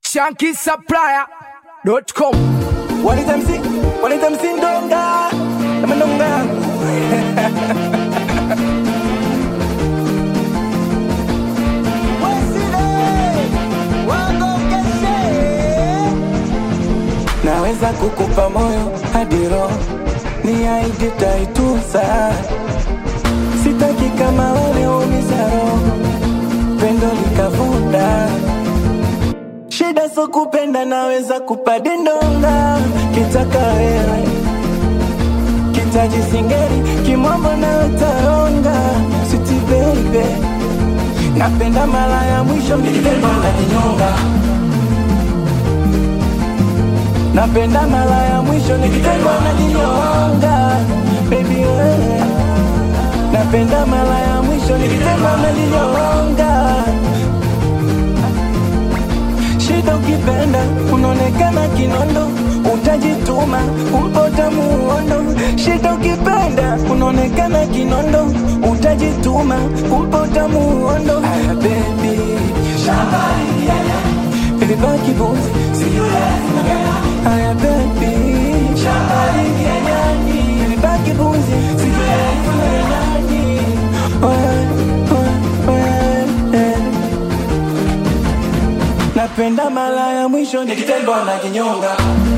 shankisupplier.com wanitamsi wanitamsi ndonga nama ndonga naweza kukupa moyo hadi roho ni aidi taitusa sitaki kama wale umiza roho pendo likavunda shida so kupenda naweza kupadi ndonga kitaka wewe kitaji singeri kimwambo nawe taonga siti baby napenda mara ya mwisho nikitendo na kinyonga napenda mara ya mwisho nikitendo na kinyonga baby wewe napenda mara ya mwisho nikitendo na kinyonga shida ukipenda unaonekana kinondo utajituma kumpota muondo shida ukipenda unaonekana kinondo utajituma kumpota muondo aya bebi ilibaki buzi aya bebi ilibaki buzi napenda mara ya mwisho nikitembea na kinyonga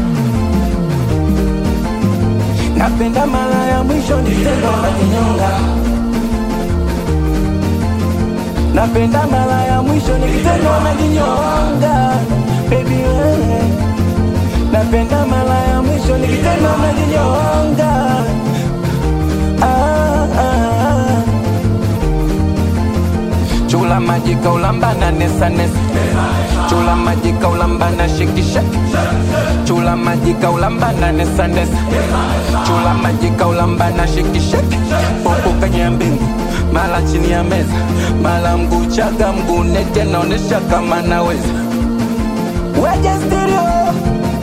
napenda mara ya mwisho nikitembea na kinyonga napenda mara ya mwisho nikitembea na kinyonga baby wewe napenda mara ya mwisho nikitembea na kinyonga ah, ah, ah. chula maji kaulambana nesa nesa chula maji kaulambana shikisha chula maji kaulambana nesa nesa chula maji kaulambana shikisha popo kwenye mbingu mala chini ya meza mala mguu chaga mguu nete naonesha kama naweza weje stereo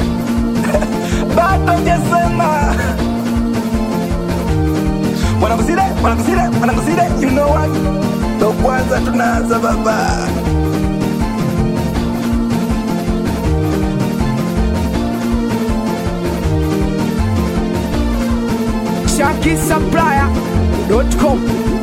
bado jesema wanakuzile wanakuzile wanakuzile you know what ndo kwanza tunaanza baba shankisupplier.com